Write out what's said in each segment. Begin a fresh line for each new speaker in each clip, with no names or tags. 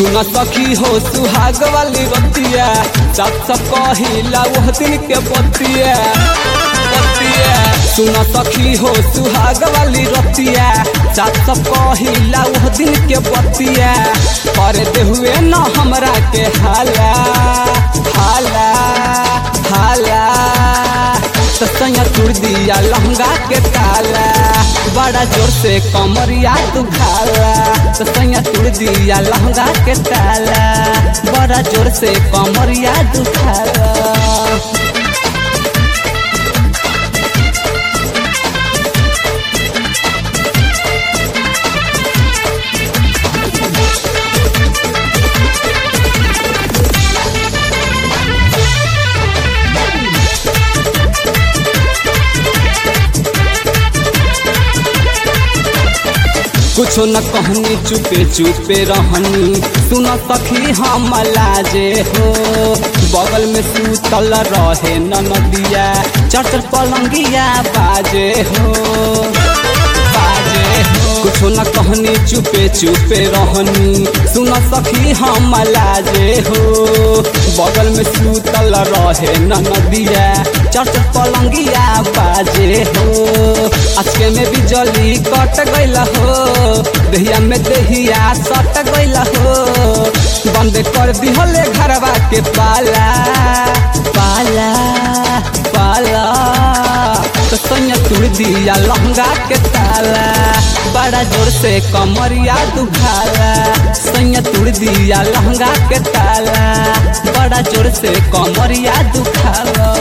सुन सखी हो सुहाग वाली बतिया सब सब कहिला वह दिन के बतिया बतिया सुन सखी हो सुहाग वाली रतिया सब सब कहिला वह दिन के बतिया कर दे हुए न हमरा के हाला हाला हाला तो सैया तुर दिया लहंगा के ताला बड़ा जोर से कमरिया तू खाला तो सैया तुर दिया लहंगा के ताला बड़ा जोर से कमरिया तू खाला कुछो न कहनी चुपे चुपे रहनी सुन सखी हम लाजे हो बगल में सूतल रहे न नदिया चढ़ पलंगिया बाजे हो बाजे हो कुछो न कहनी चुपे चुपे रहनी सुन सखी हम लाजे हो बगल में सूतल रहे न नदिया चढ़ पलंगिया बाजे हो अचके में बिजली कट गईल हो दहिया में दहिया सट गईल हो बंद कर दिहले घरवा के पाला पाला पाला तो सैया तुड़ दिया लहंगा के ताला बड़ा जोर से कमरिया दुखाला सैया तुड़ दिया लहंगा के ताला बड़ा जोर से कमरिया दुखाला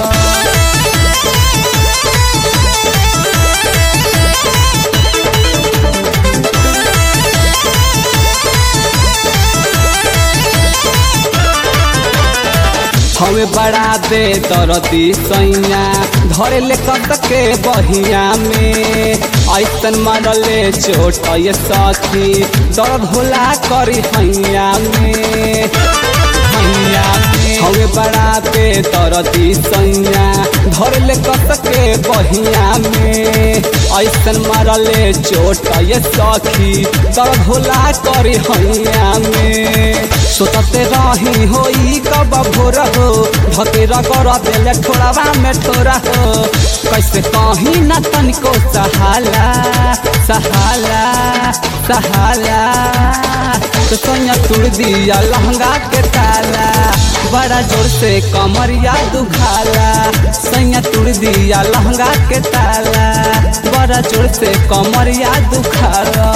हमें बड़ा दे दरदी सैया धरे ले कत के बहिया में ऐसन मारले चोट ये सखी दर्द होला करी हैया में हैया में हमें बड़ा दे दरदी सैया धरे ले कत के बहिया में ऐसन मारले चोट ये सखी दर्द होला करी हैया में सोचते रही होई कब भोर हो भतेरा कर देले ठोड़ावा में ठोरा हो कैसे कहीं न तनिको सहाला सहाला सहाला तो सोनिया तुड़ दिया लहंगा के ताला बड़ा जोर से कमरिया दुखाला सैया तुड़ दिया लहंगा के ताला बड़ा जोर से कमरिया दुखाला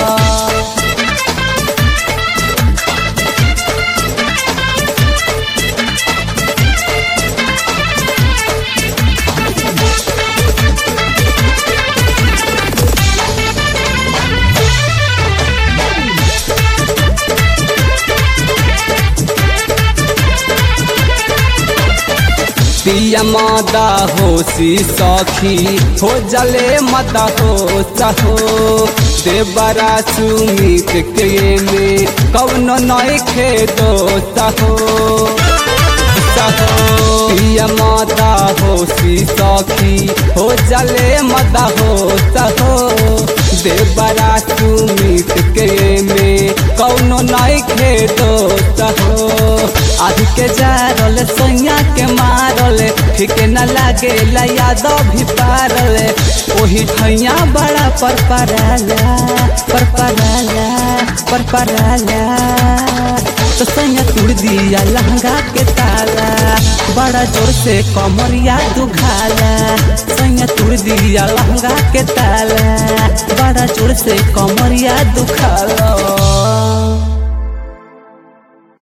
पिया मादा होशी सखी हो जले मदा हो सहो देवरा सुमित के में कौनो नई खे दो सहो सहो पिया मादा होशी सखी हो जले मदा हो सहो देवरा सुमित के में कौनो नई खे दो सहो आदि के जारल सैया के मारल ठीक न लागे याद भी पारल ओही ठैया बड़ा पर पराला पर पराला पर पराला तो सैया तुड़ दिया लहंगा के ताला बड़ा जोर से कमरिया दुखाला सैया तुड़ दिया लहंगा के ताला बड़ा जोर से कमरिया दुखाला